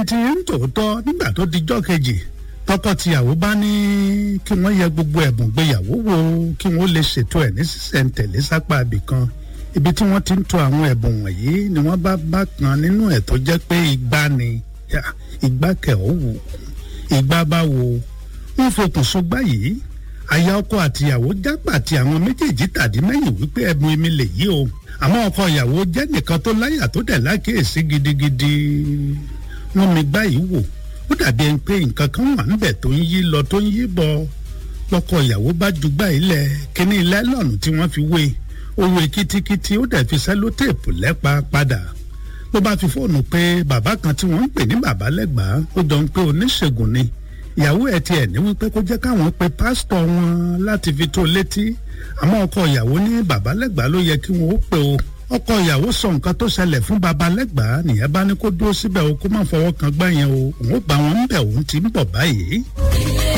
títí ń tòótọ́ nígbà tó dijọ́ kejì tọkọ-tìyàwó bá ní kí wọ́n yẹ gbogbo ẹ̀bùn gbéyàwó wò kí wọ́n lè ṣètò ẹ̀ ní sísẹ̀ǹtẹ̀lé sápá ibìkan ibi tí wọ́n ti ń to àwọn ẹ̀bùn wọ̀nyí ni wọ́n bá bá kan nínú ẹ̀ tó jẹ́ pé igba ni igba kẹ̀ ọ́ wò igba bá wo wọ́n fokùn sọgbà yìí aya ọkọ àtìyàwó jágbà tí àwọn méjèèjì tàdí mẹ́yìn wípé ẹ̀bùn èmi lè yí o àmọ́ ọkọ ìyàwó jẹ́ nìkan tó láyà tó dẹ̀ lákèésí gidigidi wọ́n mi gbá yìí wò ó dàbí ẹni pé nǹkan kan wà níbẹ̀ tó ń yí lọ tó ń yí bọ̀ lọ́kọ ìyàwó bá jugbá ilẹ̀ kíní lẹ́lọ́nù tí wọ́n fi wé owó kitikiti ó dẹ̀ fi sẹ́lótéèpù lẹ́pa padà ló bá fi fóònù pé bàbá kan tí wọ́n ń pè ní bàbá lẹ́gbàá ó jọ ń pé oníṣègùn ni ìyàwó ẹ̀ tiẹ̀ ní wípé kó jẹ́ káwọn pe pásítọ̀ wọn láti fi tó létí àmọ́ ọkọ ìyàwó ní bàbá lẹ́gbàá ló yẹ kí wọ́n ó pe o ọkọ ìyàwó sọ nǹkan tó ṣẹlẹ̀ fún baba lẹ́gbàá nìyẹn bá ní kó dúró síbẹ̀ o kó má fọwọ́ kan gbá yẹn o òun ó bá wọn ń bẹ̀ òun ti ń bọ̀ báyìí.